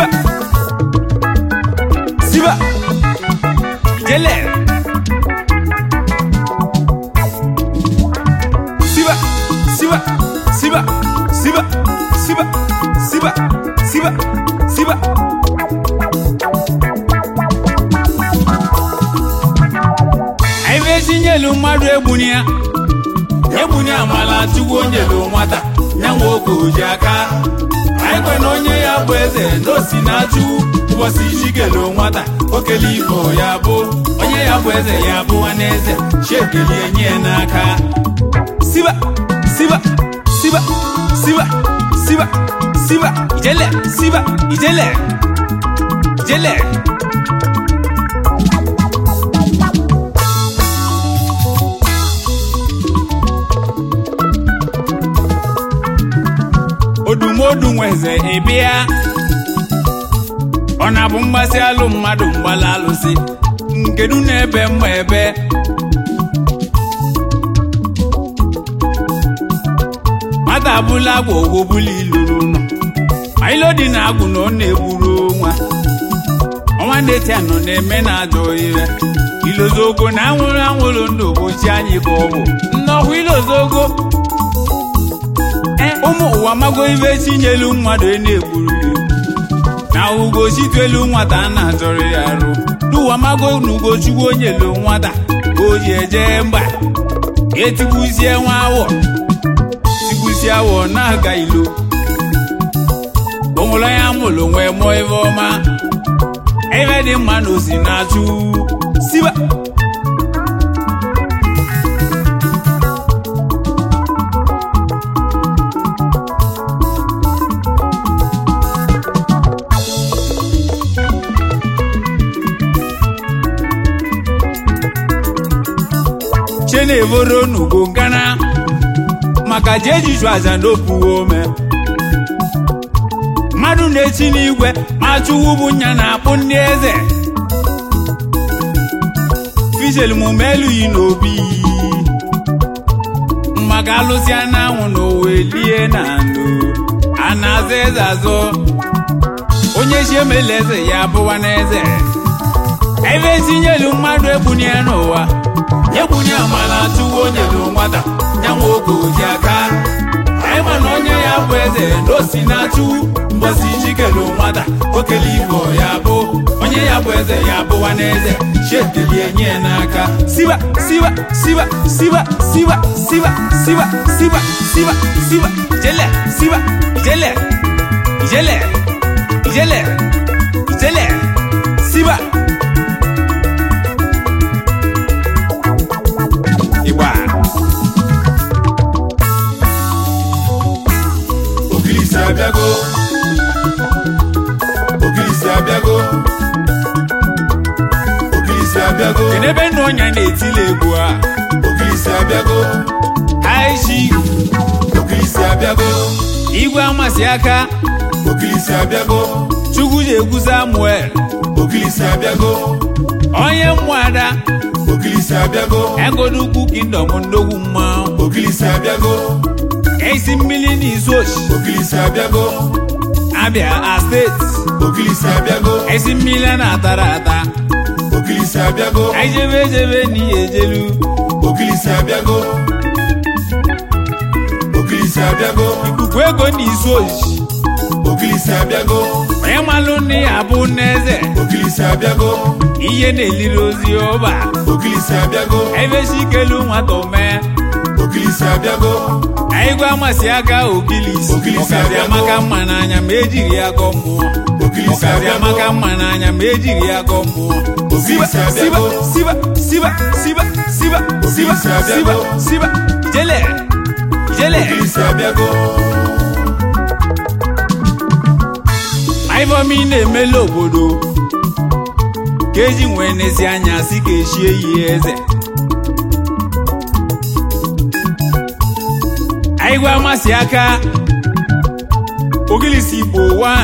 siba siba ijele siba siba siba siba siba siba siba siba anyị ezi nyelu mmadụ egbuni ya egbuni amala chukwu onyelu nwata ya nwe oge oji aka anyị kwe na onye ya bụ eze na osi na-achụ ụbọchị chikelu nwata okele igbo ya bụ onye ya bụ eze ya bụ nwanne eze chiekelie nye ya n'aka siba siba siba siba siba siba ijele siba ijele ijele odumodu nweze ịbịa ọ na-abụ mgbasị alụ mmadụ mgbala alụsị nkedu na-ebe mma ebe nwata abụla agwa ogbobula iluru ụlọ ma ilo dị na agwụ na ọ na-egburu nwa ọnwa ndeti anọ na-eme na ajọ ire ilozogo na anwụrụ anwụrụ ndụ bochi anyị ka ọ bụ nnọkwa ilozogo ụmụ ụwa mago ibe chinyelu mmadụ ị na-egburu ya na ugo chituelu nwata a na-achọrọ ya arụ n'ụwa mago na ugochukwu onyelu nwata ka o ji eje mba etigbuzie nwa awọ tigbuzie awọ na-aga ilo onwere onye amụrụ nwee mụọ ebe ọma ebe dị mma na osi na-achụ siba chenevoro n'ugo ngana maka ji ejiju aja n'opuwe ome mmadụ na-echi n'igwe ma chụwu bụ nya na-akpụ ndị eze fijel mume elughị n'obi maka alụsị anyanwụ na owe lie na ndụ a na-aza eze azọ onye chi emela eze ya bụwa n'eze ebe etinyelu mmadụ egbuni ya n'ụwa egbuni amala chụwa onye lụ nwata nyanwa oge oji aka anyị ma na onye ya bụ eze na osi na-achụ mgbọsi chikelu nwata okele igbo ya bụ onye ya bụ eze ya bụwa n'eze chiekelie nye ya n'aka siba siba siba siba siba siba siba siba siba siba ijele siba ijele ijele ijele ijele siba igba Ogilisi abịago Ogilisi abịago Ogilisi abịago kedu ebe nna ọnya na-etili egwu a Ogilisi abịago aishi Ogilisi abịago igwe amasị aka Ogilisi abịago chukwu ji egwu samuel Ogilisi abịago onye mmụada Ogilisi abịago egodukwu kingdom ndogwu mmanwụ Ogilisi abịago esi mmiri n'izu ochi Ogilisi abịago abịa a steeti Ogilisi abịago esi mmiri a na-atara ata Ogilisi abịago anyị jebe ejebe n'ihe ejelu Ogilisi abịago Ogilisi abịago ikuku ego n'izu ochi Ogilisi abịago onye malụ nne ya bụ n'eze Ogilisi abịago ihe na-eliri ozi ọba Ogilisi abịago ebesi ikelu nwata omee Ogilisi abịago anyị gwa amasị aka ogilisi Ogilisi ọkazi abịago. amaka mma n'anya ma ejiri ya gọọ mmụọ Ogilisi ọkazi abịago amaka mma n'anya ma ejiri ya gọọ mmụọ siba Ogilisi siba abịago siba siba siba siba siba Ogilisi siba abịago. siba ijele ijele Ogilisi abịago aịvọmi na-emela obodo ka eji nwee n'ezi anya si ka echie yi eze anyị gwa amasị aka ogilisi igbo 1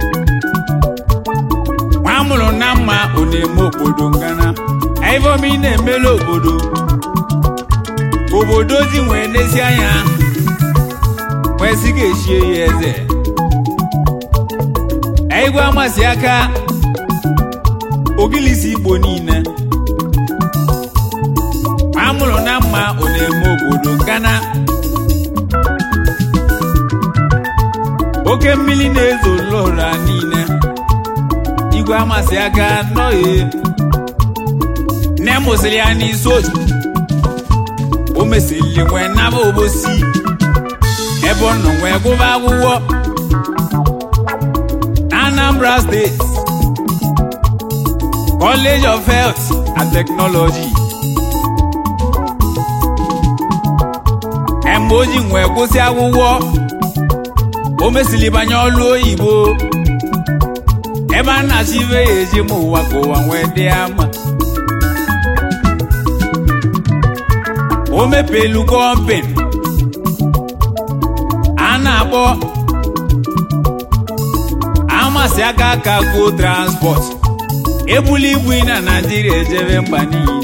nwa amụrụ na mma ọ na-eme obodo ngana aịvọmi na-emela obodo obodo ji nwee n'ezi anya wee si ka echie ya eze igwe amasị aka ogilisi igbo niile amụrụ na mma ọ na-eme obodo nkana oke mmiri na-ezo lora niile igwe amasị aka nọghị nne mụsịrị ya n'isi otu o mesịrị nwee naba obosi ebe ọ nọ nwee gụba akwụkwọ na Anambra steeti College of Health and Technology mgbe o ji nwee kwụsị akwụkwọ o mesịrị banye ọlụ oyibo ebe a na-achọ ibe ya eji ma ụwa ka ụwa nwee dị ama o mepelu kọmpin a na-akpọ amasị aka aka go transport ebuli ibu na naijiria ejebe mba niile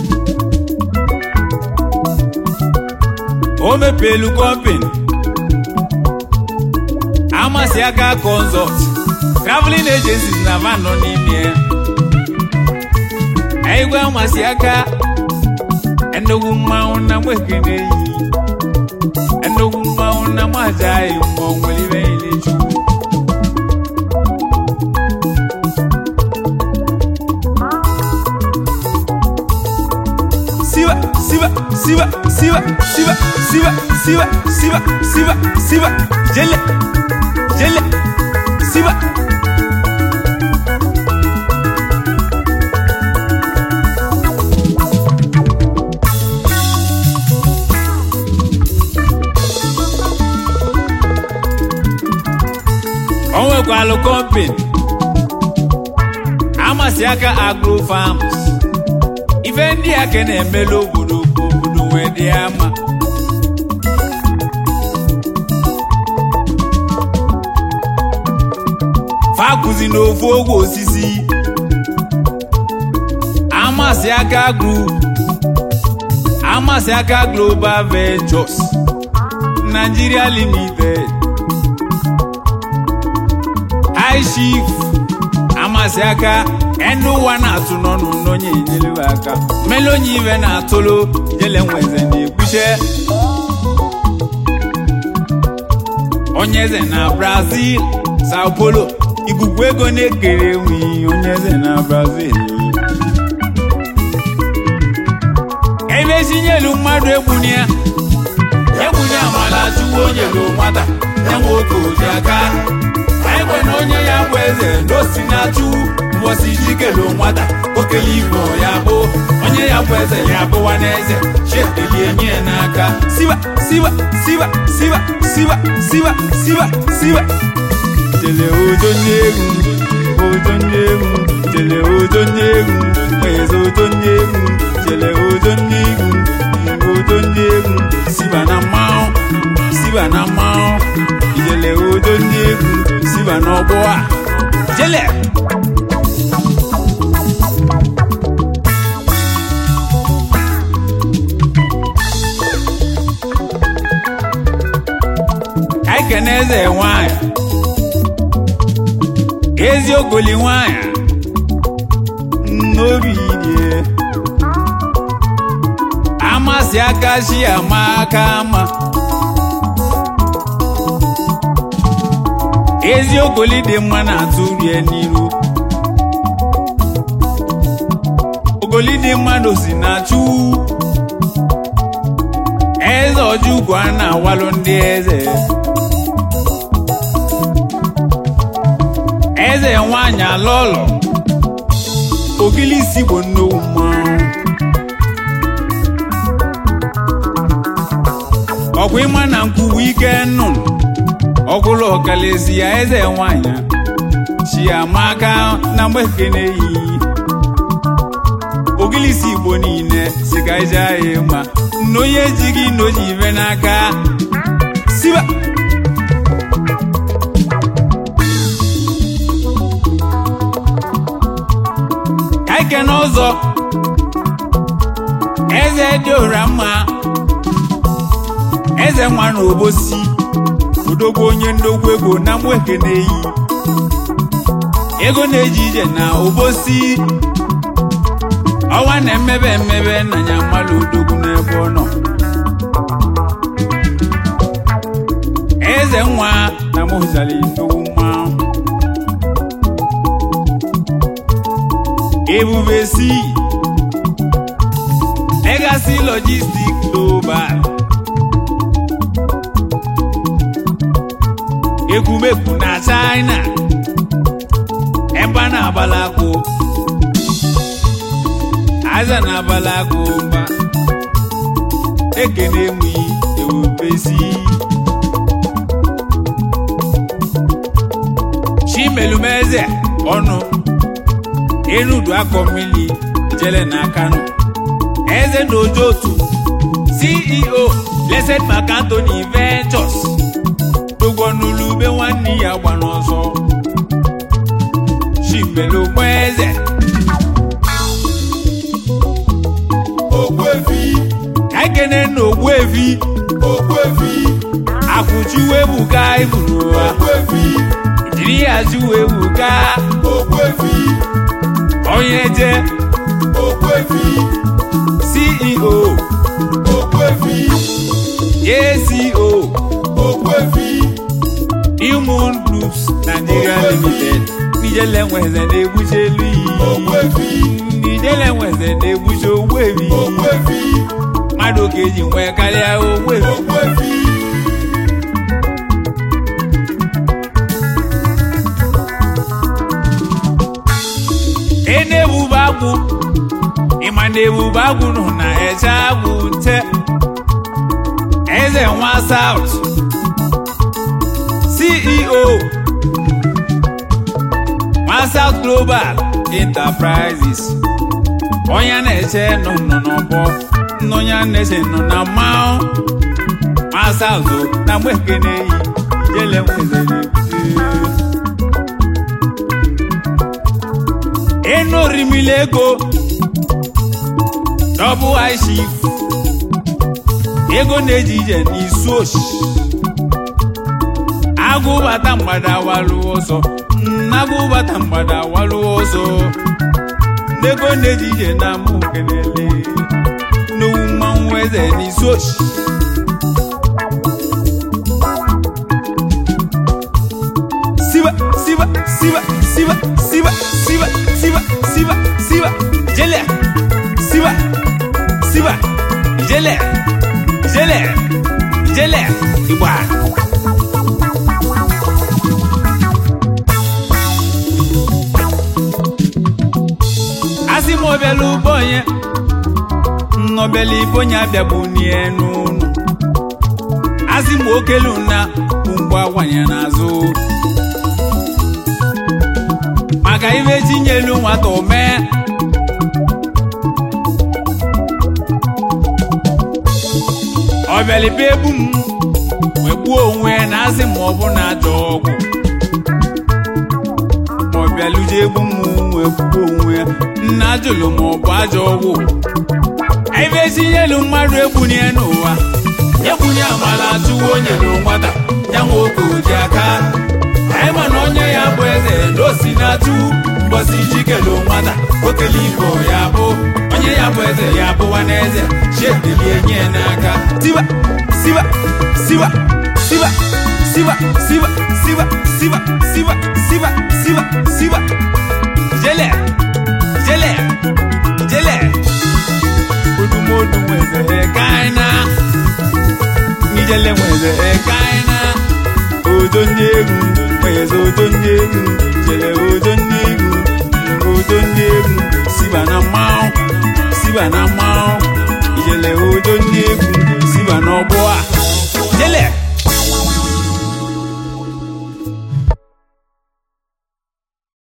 o mepelu kọmpin amasị aka consult traveling agencies na van nọ n'ime ya igwe amasị aka ennukwu mmanwụ na mwekene yi ennukwu mmanwụ na mwajaghị mmụọ nwere ibe niile chukwu siba siba siba siba siba siba siba siba siba siba jele jele siba o nwekwalụ kọmpin amasị aka agro farms ife ndị a ka na-emelu obodo ka obodo wee dị ama fakụzi n'ofu ogwe osisi amasị aka group amasị aka global ventures nigeria limited high chief amasị aka ndị ụwa na-atụ n'ọnụ n'onye enyere aka mmele onye ibe na-atụlụ jele nweze na-ekpuche onye eze na brazil sao paulo ikuku ego na-ekere enweghị onye eze na brazil ebe etinyelu mmadụ egbuni ya egbuni amala chukwu onye lu nwata enwe oke oji aka ekwe na onye ya bụ eze n'osi na-achụ mbọsi jikelu nwata okele igbo ya bụ onye ya bụ eze ya bụwa n'eze chetelie nye ya n'aka siba siba siba siba siba siba siba siba jele ojo nye egwu ojo nye egwu jele ojo nye egwu eze ojo nye egwu jele ojo nye egwu ojo nye egwu siba na mmanwụ siba na mmanwụ ijele ojo nye egwu siba n'ọgbọ a jele ekene eze nwanyị eziogoli nwanyị n'obi die amasị aka chi ama aka ama eziogoli dị mma na-atụ rie n'iru ogoli dị mmadụ si na chu eze ọjụgwu a na-awalụ ndị eze eze nwanyị alọlọ ogilisi bụ nnukwu mmanwụ ọkwa ịma na nkwuwa ike nnụnụ ọgwụlụ ọkalesi ya eze nwanyị chiamaka na mgbekene yi ogilisi igbo niile si ka ije anyị ma na onye ejighị n'oji ibe n'aka siba ka ike n'ụzọ eze dị ụra mma eze nwa na obosi odogwu onye ndogwu ego na mwekene yi ego na-eji ije na obosi ọnwa na-emebe emebe na ya mmalụ odogwu n'ebe ọ nọ eze nwa na mụzali nnukwu mmanwụ ebube si legacy logistic global ekwumekwu na china ebe a na-agbala akwụ aza na-agbala akwụ mba ekene enweghị ewubesi chimelumeze ọnụ enudu akọ mmiri jele na kano eze na ojotu ceo blessed mark anthony ventures gbogbo n'ulube nwanne ya gba n'ọsọ chimelumeze Ogbuefi, ka ekene na ogbuefi Ogbuefi, akwụchiwebuka iburu ụwa Ogbuefi, jiri ya chiwebuka Ogbuefi, onye je Ogbuefi, ceo Ogbuefi, aco Ogbuefi, human groups nigeria limited nijele nweze na-egbuche elu iyi Ogbuefi, nijele nweze na-egbuche ogbuefi Ogbuefi, mmadụ ka eji nwee karịa ogbuefi Ogbuefi, ị na-ebube agwụ ịma na ebube agwụ nọ na eche agwụ nte eze nwa saut ceo nwa saut global enterprises onye na-eche nọ nọ n'ọgbọ onye na-eche nọ na mmanwụ nwa saut na mgbe ekene yi ijele nwezere enu orimili ego dọbụ aishif ego na-eji ije n'isu oshi agụbata mgbada walụ ọsọ nagụbata mgbada walụ ọsọ ego na-eji ije na mụ kelele n'owu mmanwụ eze n'isu oshi siba siba siba siba siba siba siba siba siba jele siba siba jele jele jele igba asị m ọbịala ụgbọ onye nnọbịala ibe onye abịagbu n'enu ụlọ asị m okelu na mgbe awanye n'azụ maka ibe tinyelu nwata omee ọbịalibe egbu m wee gbuo onwe ya na asị ma ọ bụ na ajọ ọgwụ ma ọ bịaluje egbu m wee gbuo onwe ya nna jụlụ ma ọ bụ ajọ ọgwụ ibe tinyelu mmadụ egbunye n'ụwa egbunye amala chụwa onye na nwata ya nwe oke oji aka anyị ma na onye ya bụ eze na osi na-atụ mbọsi jikelu nwata okele igbo ya bụ onye ya bụ eze ya bụwa n'eze chiedelie nye n'aka siba siba siba siba siba siba siba siba siba siba siba siba jele jele jele odumodu nweze kaina nijele nweze kaina ojo ndị egwu nweze ojo ndị egwu jele ojo ndị egwu ojo ndị egwu